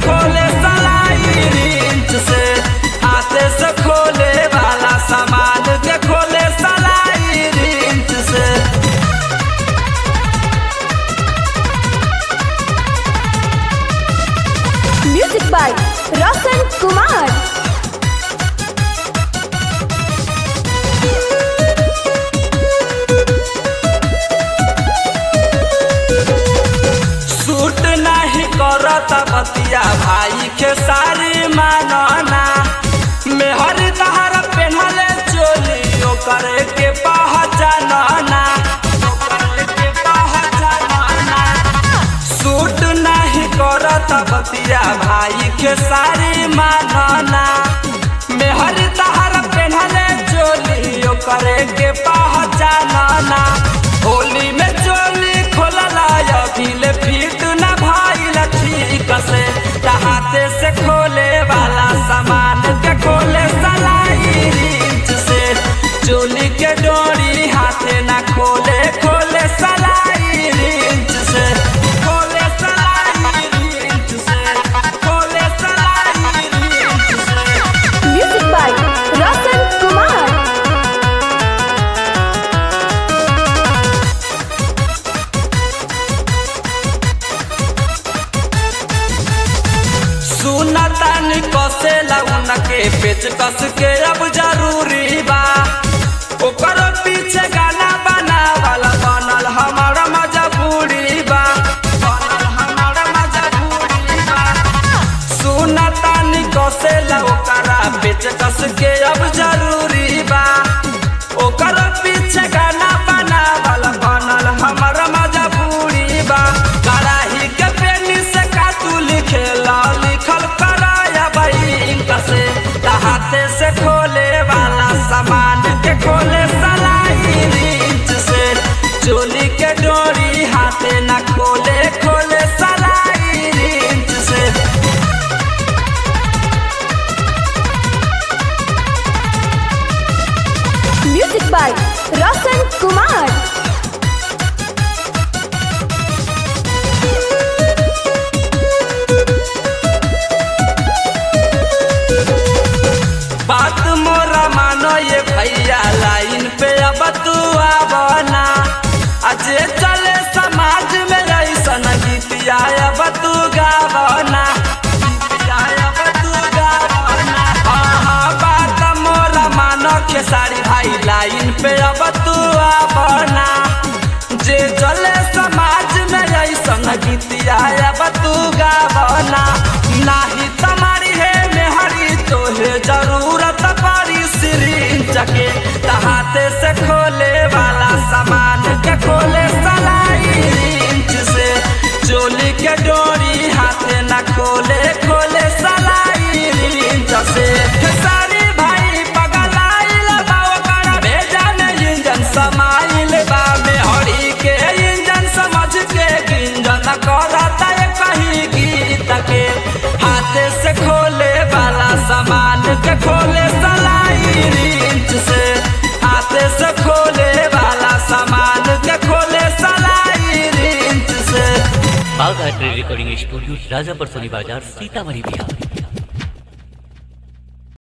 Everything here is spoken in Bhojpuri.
खोले सलाई रिंच से हाथे से खोले वाला सामान के खोले सलाई रिंच से music by Roshan Kumar suit नहीं करत बतिया भाई के सारी मानना मेहर तहर पेन्हले चोली ओकर के पहचानना ओकर के पहचानना सूट नहीं करत बतिया भाई के सारी मानना मेहर तहर पेन्हले चोली ओकर के पहचानना होली में चोली खोलला अभिले फिट न भाई ठीक से हाथे से खोले वाला सामान के खोले सलाई रिंच से चोली के डोरी हाथे न खोले खोले सलाई रिंच से खोले सलाई रिंच से खोले सलाई रिंच से म्यूजिक बाय रोशन कुमार सुनतानी कसे लगन के पेच कस के अब जरूरी बा ओकर पीछे गाना बना वाला बनल हमार मजबूरी बा बनल हमार मजबूरी बा सुनतानी कसे ओकरा पेच कस के अब जरूरी बा ओकर पीछे गाना बना वाला बनल हमार मजबूरी बा कराही के पेनी से का तू लिखेला लिखल कराया बैंक से हाथे से खोले वाला सामान के खोले सलाई रिंच से चोली के डोरी हाथे न खोले खोले सलाई रिंच से म्यूजिक बाय रोशन कुमार बात मोरा मानो ये भैया लाइन पे अब तू आवना अजे चले समाज में ऐसन गीतिया अब तू गावना गीतिया अब तू गावना हाँ हाँ बात मोरा मानो के सारी भाई लाइन पे अब तू आवना जे चले समाज में ऐसन गीतिया अब तू गावना नाही तुम्हारी है मेहरी तोहे जरूरत पड़ी सिरिंज के हाथे से खोले वाला सामान के खोले सलाई रिंच से चोली के डोरी हाथे न खोले खोले सलाई रिंच से सारी भाई पगलाइल बा ओकर भेजा में इंजन समाइल बा मेहरी के इंजन समझ के गिंजन करता है कहीं गीत के हाथे से खोले वाला सामान के खोले सलाई रिंच से हाथे से खोले वाला सामान के खोले सलाई रिंच से बाघ art recording studio Rajapur Soni बाजार सीतामढ़ी बिहार